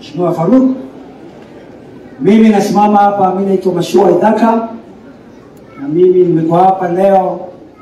Mheshimiwa Faruk. Mimi nasimama hapa, mimi naitwa Mashua Idhaka na mimi nimekuwa hapa leo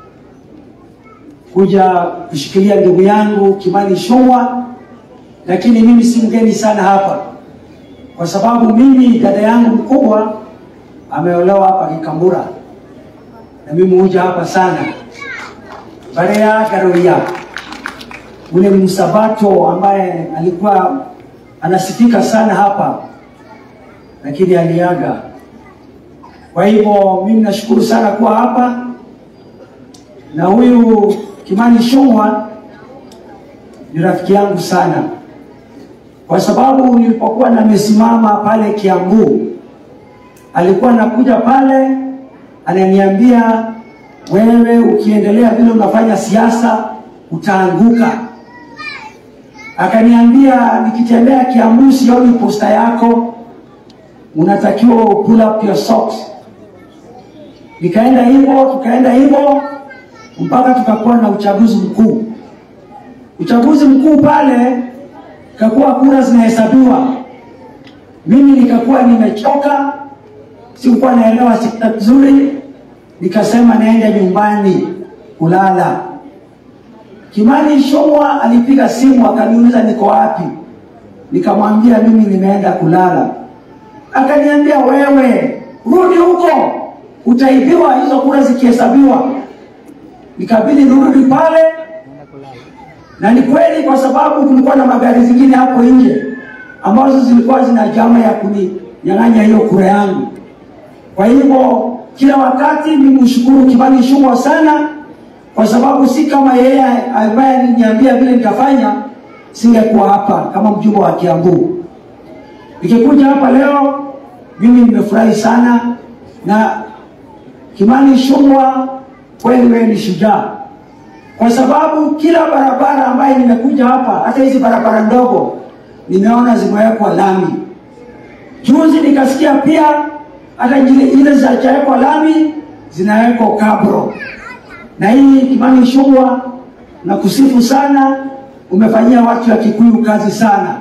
kuja kushikilia ndugu yangu Kimani Ichung'wah, lakini mimi si mgeni sana hapa, kwa sababu mimi dada yangu mkubwa ameolewa hapa Kikambura na mimi huja hapa sana Barea Garoia, ule msabato ambaye alikuwa anasifika sana hapa, lakini aliaga. Kwa hivyo mimi nashukuru sana kuwa hapa na huyu Kimani Ichung'wah ni rafiki yangu sana, kwa sababu nilipokuwa nimesimama pale Kiambu, alikuwa anakuja pale ananiambia, wewe ukiendelea vile unafanya siasa utaanguka. Akaniambia nikitembea Kiambu sioni posta yako, unatakiwa pull up your socks. Nikaenda hivyo, tukaenda hivyo mpaka tukakuwa na uchaguzi mkuu. Uchaguzi mkuu pale kakuwa kura zinahesabiwa, mimi nikakuwa nimechoka, sikukuwa naelewa sekta vizuri, nikasema naenda nyumbani kulala. Kimani Ichung'wah alipiga simu akaniuliza niko wapi, nikamwambia mimi nimeenda kulala. Akaniambia wewe, rudi huko, utaibiwa hizo kura zikihesabiwa. Nikabidi nirudi pale, na ni kweli, kwa sababu kulikuwa na magari zingine hapo nje ambazo zilikuwa zina jama ya kuninyang'anya hiyo kura yangu. Kwa hivyo kila wakati mimi mshukuru Kimani Ichung'wah sana, kwa sababu si kama yeye ambaye aliniambia vile nitafanya, singekuwa hapa kama mjumbe wa Kiambu. Nikikuja hapa leo, mimi nimefurahi sana na Kimani Ichung'wah, kweli wewe ni shujaa, kwa sababu kila barabara ambayo nimekuja hapa, hata hizi barabara ndogo nimeona zimewekwa lami. Juzi nikasikia pia hata zile ile zijawekwa lami zinawekwa kabro. Na hii Kimani Ichung'wah, na kusifu sana, umefanyia watu wa Kikuyu kazi sana.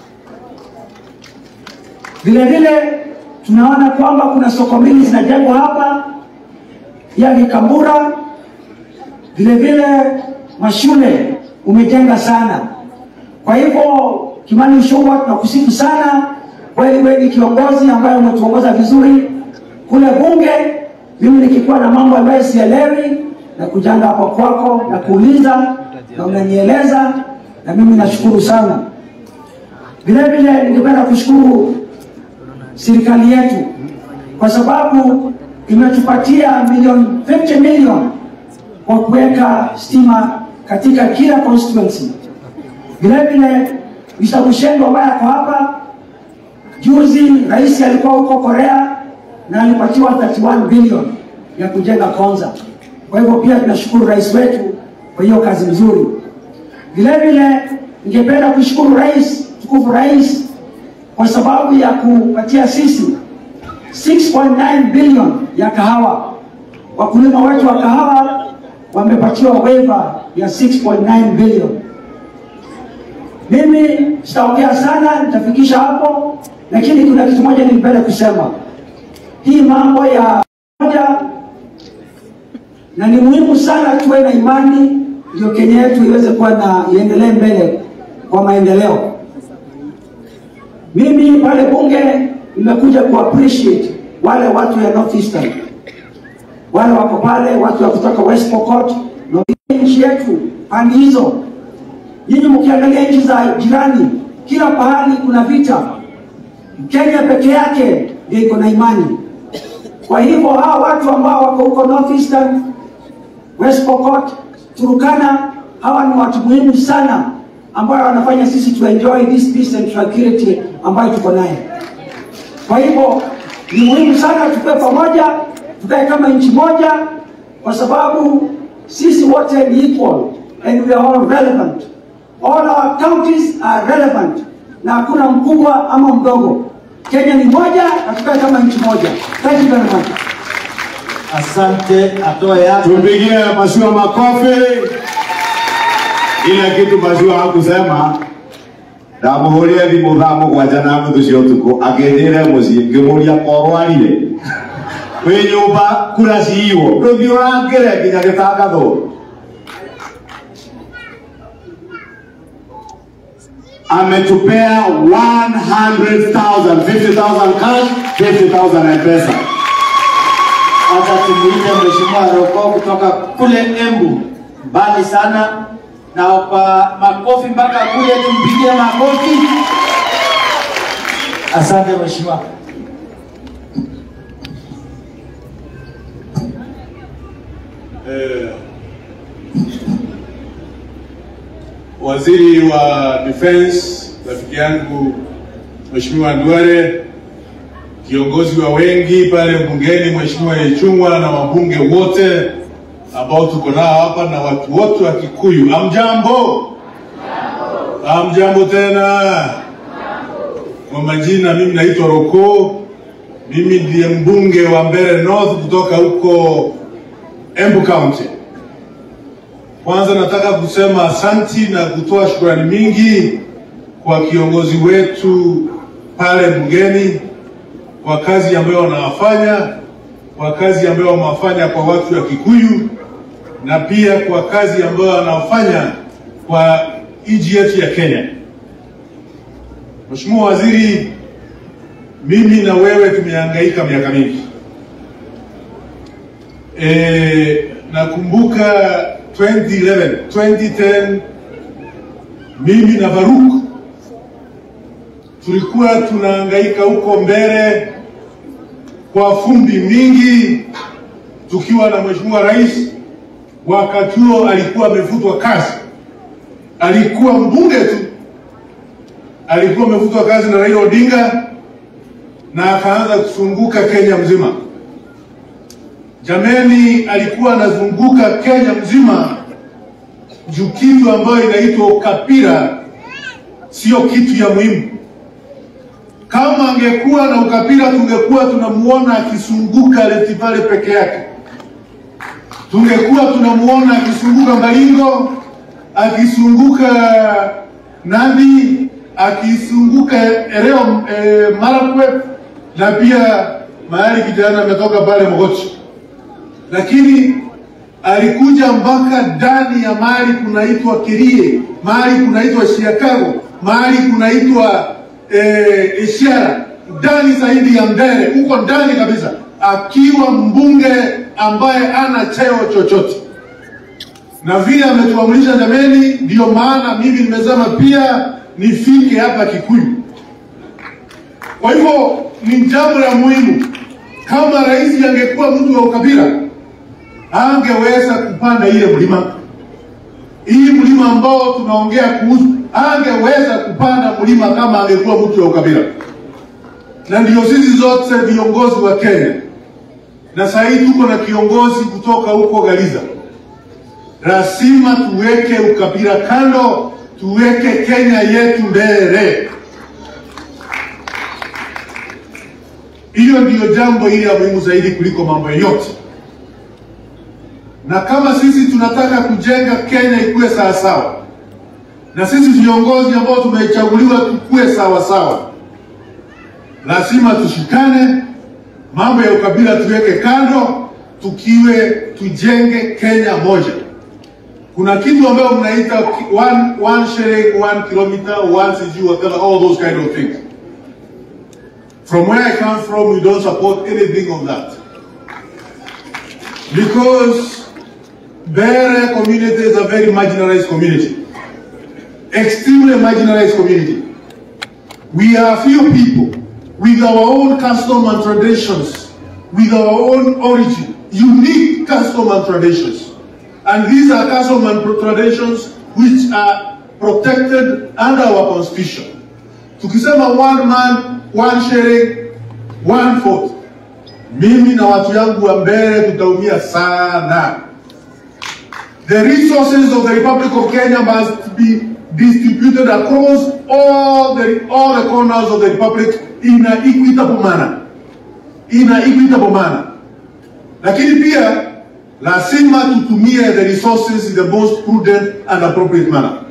Vile vile tunaona kwamba kuna soko mbili zinajengwa hapa ya Kikambura. Vile vile mashule umejenga sana. Kwa hivyo Kimani Ichung'wah, tunakusifu sana kweli, wewe ni kiongozi ambaye umetuongoza vizuri kule bunge. Mimi nikikuwa na mambo ambayo sielewi na kujanga hapo kwako na kuuliza na unanieleza, na mimi nashukuru sana. Vile vile ningependa kushukuru serikali yetu kwa sababu imetupatia milioni 50 million kwa kuweka stima katika kila constituency. Vile vile Mr. Bushengo ambaye ako hapa, juzi rais alikuwa huko Korea na alipatiwa 31 bilioni ya kujenga Konza. Kwa hivyo pia tunashukuru rais wetu kwa hiyo kazi nzuri. Vile vile ningependa kushukuru rais, tukufu rais, kwa sababu ya kupatia sisi 6.9 bilioni ya kahawa. Wakulima wetu wa kahawa wamepatiwa waiver ya 6.9 bilioni. Mimi sitaongea sana, nitafikisha hapo, lakini kuna kitu moja ningependa kusema. Hii mambo ya moja, na ni muhimu sana tuwe na imani, ndio Kenya yetu iweze kuwa na iendelee mbele kwa maendeleo. Mimi pale bunge nimekuja ku appreciate wale watu ya North Eastern, wale wako pale, watu wa kutoka West Pokot na nchi yetu pande hizo. Nyinyi mkiangalia nchi za jirani, kila pahali kuna vita. Kenya peke yake ndio iko na imani. Kwa hivyo hawa watu ambao wako huko North Eastern, West Pokot, Turukana, hawa ni watu muhimu sana ambao wanafanya sisi to enjoy this peace and tranquility ambayo tuko naye. Kwa hivyo ni muhimu sana tukae pamoja, tukae kama nchi moja, kwa sababu sisi wote ni equal and we are all relevant. All our counties are relevant, na hakuna mkubwa ama mdogo. Kenya ni moja na tukae kama nchi moja. Thank you very much. Asante, atoe yake. Tumpigie Mashua makofi. Ile kitu Mashua hakusema ndamuhũrire thimũ thaa mũgwanja na nuthu cia ũtukũ akĩnjĩra mũciĩ ngĩmũria korwarire wĩ nyũmba kura ciiywo ndũthiĩ ũrangĩre nginya gĩtangathwo ametupea 100,000 50,000 cash 50,000 mpesa Hata tumuite Mheshimiwa Roko kutoka kule Embu, mbali sana, na kwa makofi mpaka kule, tumpigie makofi. Asante Mheshimiwa. Eh, waziri wa defense rafiki yangu Mheshimiwa Ndware, kiongozi wa wengi pale bungeni Mheshimiwa Yechungwa na wabunge wote ambao tuko nao hapa na watu wote wa Kikuyu, amjambo? Amjambo tena. Kwa majina, mimi naitwa Roko, mimi ndiye mbunge wa Mbeere North kutoka huko Embu County. Kwanza nataka kusema asanti na kutoa shukrani mingi kwa kiongozi wetu pale bungeni kwa kazi ambayo wanawafanya, kwa kazi ambayo wamewafanya kwa watu wa Kikuyu na pia kwa kazi ambayo wanafanya kwa nchi yetu ya Kenya. Mheshimiwa Waziri, mimi na wewe tumehangaika miaka mingi. E, nakumbuka 2011 2010 mimi na Faruk tulikuwa tunahangaika huko mbele kwa fumbi mingi, tukiwa na mheshimiwa rais. Wakati huo alikuwa amefutwa kazi, alikuwa mbunge tu, alikuwa amefutwa kazi na Raila Odinga na akaanza kusunguka Kenya mzima. Jameni, alikuwa anazunguka Kenya mzima juu kitu ambayo inaitwa ukapira sio kitu ya muhimu. Kama angekuwa na ukapira, tungekuwa tunamuona akisunguka Rift Valley peke yake, tungekuwa tunamuona akisunguka Baringo, akisunguka Nandi, akisunguka eneo eh, Marakwet na pia mahali kijana ametoka pale Mogochi lakini alikuja mpaka ndani ya mahali kunaitwa Kirie, mahali kunaitwa Chiakago, mahali kunaitwa eh, Ishara, ndani zaidi ya Mbeere, huko ndani kabisa, akiwa mbunge ambaye ana cheo chochote, na vile ametuamrisha jameni, ndiyo maana mimi nimesema pia nifike hapa Kikuyu. Kwa hivyo ni jambo la muhimu. Kama rais angekuwa mtu wa ukabila angeweza kupanda ile mlima hii mlima ambao tunaongea kuhusu, angeweza kupanda mlima kama angekuwa mtu wa ukabila. Na ndio sisi zote viongozi wa Kenya, na sasa hivi tuko na kiongozi kutoka huko Gariza. Lazima tuweke ukabila kando, tuweke Kenya yetu mbele. Hiyo ndiyo jambo ile ya muhimu zaidi kuliko mambo yote na kama sisi tunataka kujenga Kenya ikuwe sawasawa, na sisi viongozi ambao tumechaguliwa tukue sawasawa, lazima tushikane, mambo ya ukabila tuweke kando, tukiwe tujenge Kenya moja. Kuna kitu ambayo mnaita one, one shilling, one kilometer, one sijui whatever, all those kind of things. From where I come from, we don't support anything of that. Because Bere community is a very marginalized community. Extremely marginalized community. We are few people with our own custom and traditions, with our own origin, unique custom and traditions. And these are custom and traditions which are protected under our constitution. Tukisema one man, one sharing, one vote. Mimi na watu yangu wa Mbeere tutaumia sana. The resources of the Republic of Kenya must be distributed across all the, all the corners of the Republic in an equitable manner. In an equitable manner. Lakini pia lazima tutumie the resources in the most prudent and appropriate manner.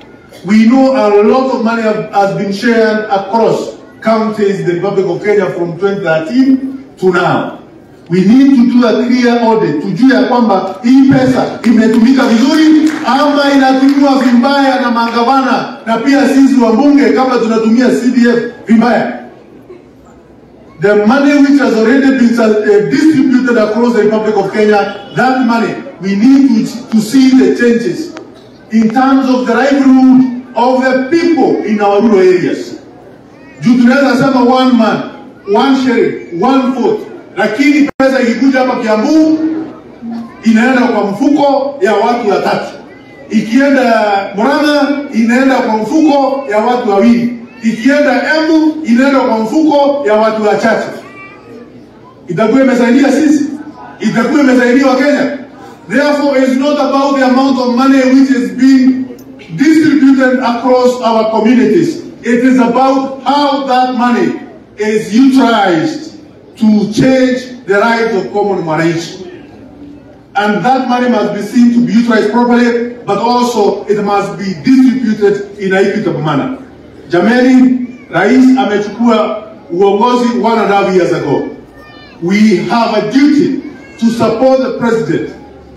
We know a lot of money have, has been shared across counties in the Republic of Kenya from 2013 to now. We need to do a clear audit, tujue ya kwamba hii pesa imetumika vizuri ama inatumiwa vibaya na magavana na pia sisi wabunge kama tunatumia CDF vibaya. The money which has already been uh, distributed across the Republic of Kenya, that money, we need to, to see the changes in terms of the livelihood of the people in our rural areas. Juu tunaweza sema one man, one sheriff, one vote, lakini pesa ikikuja hapa Kiambu inaenda kwa mfuko ya watu watatu, ikienda Murang'a inaenda kwa mfuko ya watu wawili, ikienda Embu inaenda kwa mfuko ya watu wachache. Itakuwa imesaidia sisi, itakuwa imesaidia Wakenya. Therefore, it's not about the amount of money which is being distributed across our communities. It is about how that money is utilized to change the lives of common Mwananchi. And that money must be seen to be utilized properly, but also it must be distributed in an equitable manner. Jameni, Rais amechukua uongozi one and a half years ago. We have a duty to support the president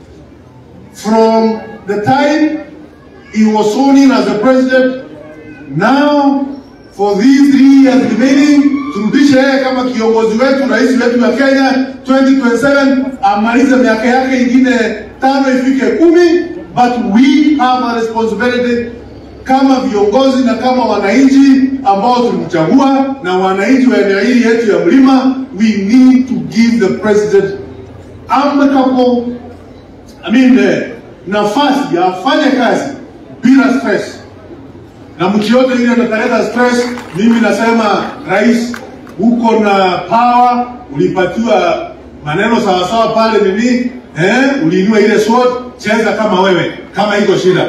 from the time he was sworn in as the president now for these three years remaining turudishe yeye kama kiongozi wetu rais wetu wa Kenya 2027 amalize miaka yake ingine tano ifike kumi but we have a responsibility kama viongozi na kama wananchi ambao tulimchagua na wananchi wa eneo hili yetu ya mlima we need to give the president amicable I mean, eh, nafasi ya afanye kazi bila stress na mtu yote ile atakaleta stress. Mimi nasema rais, uko na power, ulipatiwa maneno sawasawa pale nini, eh, uliinua ile sword, cheza kama wewe, kama iko shida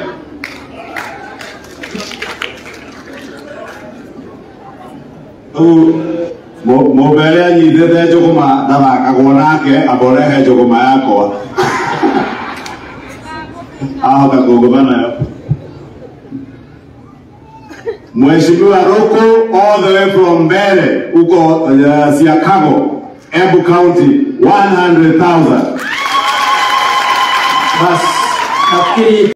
rĩu mũmbere anyitĩte njũgũma ndathakagwo nake akorehe njũgũma yakwa ahota kũngũma nayo Mheshimiwa Roko all the way from Mbere huko uh, Siakago, Embu County 100,000. Basi nafikiri